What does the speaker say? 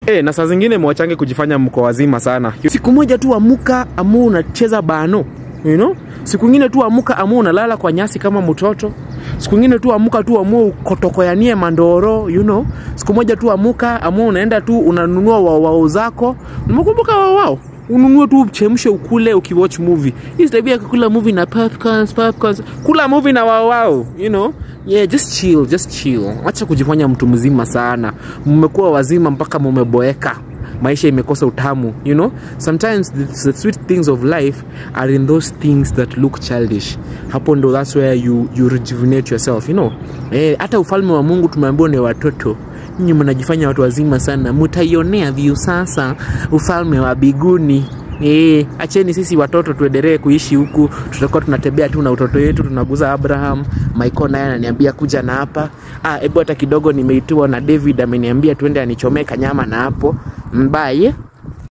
Eh, na saa zingine mwachange kujifanya mko wazima sana. Siku moja tu amuka amu unacheza bano, you know? Siku ingine tu amuka amu unalala kwa nyasi kama mtoto. Siku ingine tu amuka tu amu ukotokoyanie mandoro, you know? Siku moja tu amuka amu unaenda tu unanunua wawao zako. Umekumbuka wawao? ununue tu chemshe ukule ukiwatch movie hii tabia ya kukula movie na popcorns, popcorns. kula movie na wao wao you know yeah just chill just chill acha kujifanya mtu mzima sana mmekuwa wazima mpaka mumeboeka maisha imekosa utamu you know sometimes the, the sweet things of life are in those things that look childish hapo ndo that's where you, you rejuvenate yourself you know eh, hata ufalme wa mungu tumeambiwa ni watoto nyinyi mnajifanya watu wazima sana mutaionea viu sasa ufalme wa biguni E, acheni sisi watoto tuendelee kuishi huku tutakuwa tunatembea tu na utoto wetu tunaguza abraham michael naye ananiambia kuja na hapa ah, hebu hata kidogo nimeitiwa na david ameniambia tuende anichomee kanyama na hapo mbaye